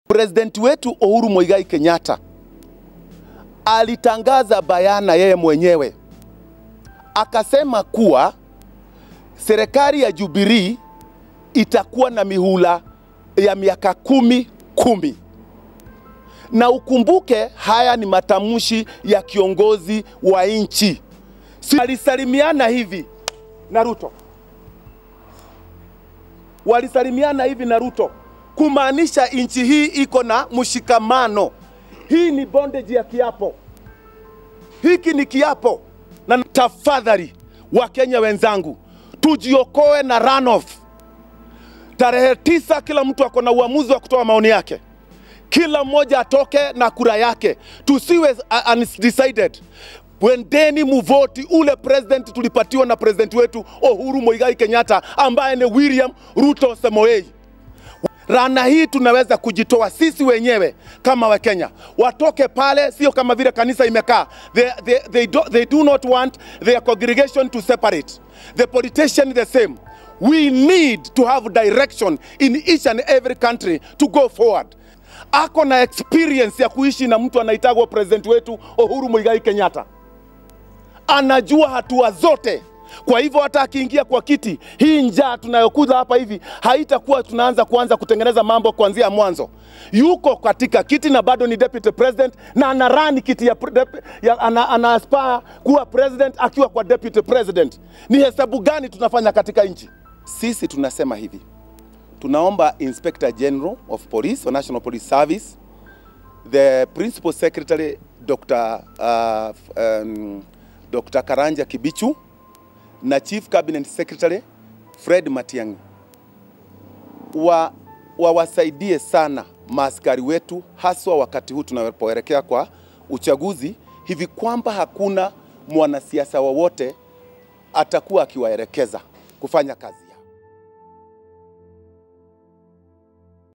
President wetu Uhuru Muigai Kenyatta alitangaza bayana yeye mwenyewe akasema kuwa serikali ya Jubilee itakuwa na mihula ya miaka kumi kumi, na ukumbuke haya ni matamshi ya kiongozi wa nchi. Si walisalimiana hivi na Ruto, walisalimiana hivi na Ruto kumaanisha nchi hii iko na mshikamano. Hii ni bondage ya kiapo, hiki ni kiapo. Na tafadhali, Wakenya wenzangu, tujiokoe na runoff. Tarehe tisa, kila mtu ako na uamuzi wa kutoa maoni yake, kila mmoja atoke na kura yake, tusiwe uh, undecided. Wendeni muvoti ule president tulipatiwa na president wetu Uhuru Muigai Kenyatta ambaye ni William Ruto Samoei. Rana hii tunaweza kujitoa sisi wenyewe kama Wakenya, watoke pale, sio kama vile kanisa imekaa. They, they, they, do, they do not want their congregation to separate. The politician the same. We need to have direction in each and every country to go forward. Ako na experience ya kuishi na mtu anaitagwa president wetu Uhuru Muigai Kenyatta, anajua hatua zote kwa hivyo hata akiingia kwa kiti, hii njaa tunayokuza hapa hivi haitakuwa tunaanza kuanza kutengeneza mambo kuanzia mwanzo. Yuko katika kiti na bado ni deputy president na anarani kiti ya, ya ana, ana aspire kuwa president akiwa kwa deputy president. Ni hesabu gani tunafanya katika nchi? Sisi tunasema hivi, tunaomba Inspector General of Police or National Police Service, the Principal Secretary Dr. Uh, um, Dr. Karanja Kibichu na Chief Cabinet Secretary Fred Matiang'i wa wawasaidie sana maaskari wetu, haswa wakati huu tunapoelekea kwa uchaguzi, hivi kwamba hakuna mwanasiasa wowote atakuwa akiwaelekeza kufanya kazi.